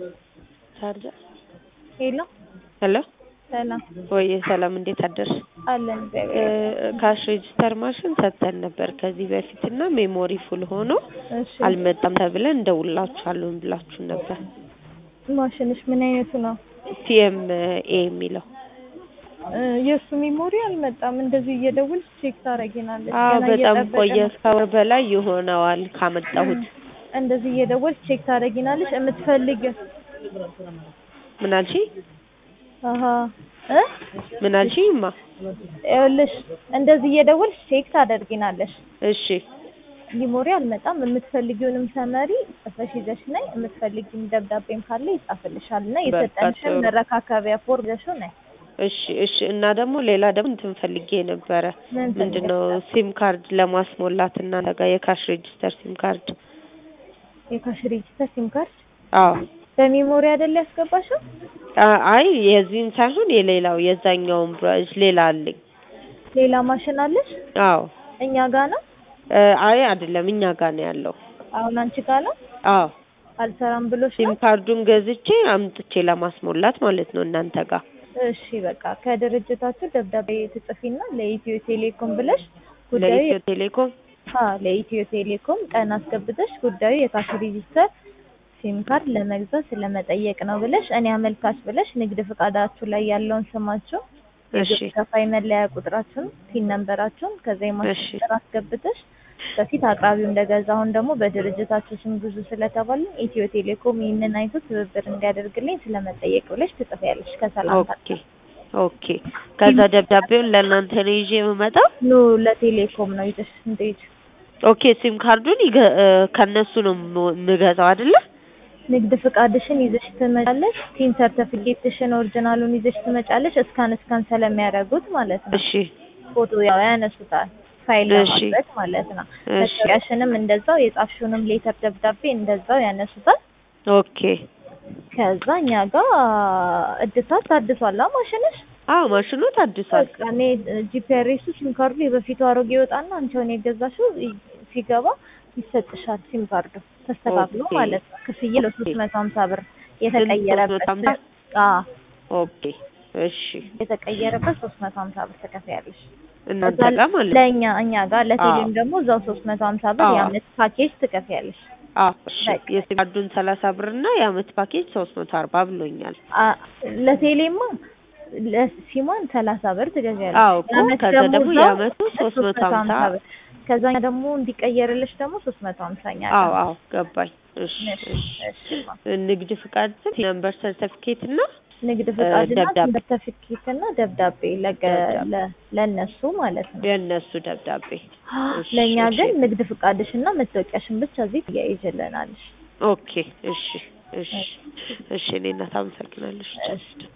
ቻርጀር ሄሎ ሄሎ ሰላም ወይ ሰላም፣ እንዴት አደርሽ? አለን እግዚአብሔር ካሽ ሬጅስተር ማሽን ሰጥተን ነበር ከዚህ በፊት እና ሜሞሪ ፉል ሆኖ እሺ አልመጣም ተብለን እንደውላችኋለን ብላችሁ ነበር። ማሽንሽ ምን አይነቱ ነው? ፒኤም ኤ የሚለው እ የእሱ ሜሞሪ አልመጣም። እንደዚህ እየደወልሽ ቼክ ታደርጊናለሽ። አዎ ገና በጣም እየጠበቅን ቆየ። ነው። ከወር በላይ ይሆነዋል ካመጣሁት። እንደዚህ እየደወልሽ ቼክ ታደርጊናለሽ። የምትፈልጊው ምን አልሽኝ? አሀ እ ምን አልሽኝማ? ይኸውልሽ እንደዚህ እየደወልሽ ቼክ ታደርጊናለሽ። እሺ ሜሞሪ አልመጣም። የምትፈልጊውንም ሰመሪ ጽፈሽ ይዘሽ ነይ። የምትፈልጊውም ደብዳቤም ካለ ይጻፍልሻል እና በቃ የሰጠንሽን ጥሩ። መረካከቢያ ፎርም ይዘሽው ነይ። እሺ እሺ። እና ደግሞ ሌላ ደግሞ እንትን ፈልጌ ነበረ። ምን ምንድነው ሲም ካርድ ለማስሞላት እናንተ ጋር የካሽ ሬጅስተር ሲም ካርድ? የካሽ ሬጅስተር ሲም ካርድ አዎ በሜሞሪ አይደል ያስገባሽው? አ- አይ የዚህን ሳይሆን የሌላው የዛኛውን ብራንች ሌላ አለኝ። ሌላ ማሽን አለሽ? አዎ እኛ ጋ ነው? እ አይ አይደለም እኛ ጋር ነው ያለው። አሁን አንቺ ጋ ነው? አዎ አልሰራም ብሎሽ ሲም ነው? ካርዱን ገዝቼ አምጥቼ ለማስሞላት ማለት ነው እናንተ ጋር። እሺ በቃ ከድርጅታችሁ ደብዳቤ ትጽፊና ለኢትዮ ቴሌኮም ብለሽ ጉዳዩ ለኢትዮ ቴሌኮም አ ለኢትዮ ቴሌኮም ቀን አስገብተሽ ጉዳዩ የካሽ ሬጂስተር ሲም ካርድ ለመግዛት ስለመጠየቅ ነው ብለሽ እኔ አመልካች ብለሽ ንግድ ፍቃዳችሁ ላይ ያለውን ስማችሁ እሺ የግብር ከፋይ መለያ ቁጥራችሁን ፒን ነምበራችሁን ከዛ የማሽን እሺ ቁጥር አስገብተሽ በፊት አቅራቢው እንደገዛ አሁን ደግሞ በድርጅታችሁ ስም ግዙ ስለተባልን ኢትዮ ቴሌኮም ይህንን አይቶ ትብብር እንዲያደርግልኝ ስለመጠየቅ ብለሽ ትጽፊያለሽ ከሰላምታ ኦኬ ኦኬ። ከዛ ደብዳቤውን ለእናንተ ነው ይዤ የምመጣው። ኑ ለቴሌኮም ነው ይዘሽ እንዴት ኦኬ ሲም ካርዱን ይገ- እ ከእነሱ ነው የም- የምገዛው አይደለ? ንግድ ፍቃድሽን ይዘሽ ትመጫለሽ። ቲን ሰርተፊኬትሽን ኦሪጂናሉን ይዘሽ ትመጫለሽ። እስካን እስካን ስለሚያደርጉት ማለት ነው። እሺ ፎቶ ያው ያነሱታል ፋይል እሺ። ለማድረግ ማለት ነው። እሺ መታወቂያሽንም እንደዛው የጻፍሽውንም ሌተር ደብዳቤ እንደዛው ያነሱታል። ኦኬ። ከዛ እኛ ጋር እድሳት ታድሷል አ ማሽንሽ አዎ ማሽኑ ታድሷል። በቃ እኔ ጂፒአርኤሱ ሲም ካርዱ የበፊቱ አሮጌ ይወጣና አንቺ አሁን የገዛሽው ይ- ሲገባ ይሰጥሻል ሲም ካርዱ ተስተካክሎ ኦኬ። ማለት ነው። ክፍያ ለሶስት መቶ ሀምሳ ብር የተቀየረበት 350? አዎ ኦኬ እሺ። የተቀየረበት ሶስት መቶ ሀምሳ ብር ትከፍያለሽ። እናንተ እዛ ጋር ማለት ነው? ለእኛ እኛ ጋር ለቴሌም አዎ። ደግሞ እዛው ሶስት መቶ ሀምሳ ብር አዎ። የአመት ፓኬጅ ትከፍያለሽ። አዎ እሺ። በቃ። የሲም ካርዱን ሰላሳ ብር እና የአመት ፓኬጅ ሶስት መቶ አርባ ብሎኛል። አ- ለቴሌማ ለሲሟን ሰላሳ ብር ትገዣለሽ። አዎ እኮ የአመት ከዛ ደግሞ እዛው የአመቱ ሶስት መቶ ሀምሳ ብር ከዛኛ ደግሞ እንዲቀየርልሽ ደግሞ ሶስት መቶ ሀምሳኛ አዎ አዎ ገባኝ። እሺ እሺ። ንግድ ፍቃድ ስም ነምበር ሰርተፊኬት እና ንግድ ፍቃድና ደብዳቤ። ሰርተፊኬት እና ደብዳቤ ለገ- ደብዳቤ። ለ- ለእነሱ ማለት ነው። የእነሱ ደብዳቤ። እሺ፣ ለእኛ እሺ። ግን ንግድ ፍቃድሽና መታወቂያሽን ብቻ እዚህ ትያይዥልናለሽ። ኦኬ እሺ እሺ እሺ። እኔ እናት አመሰግናለሁ። እሺ።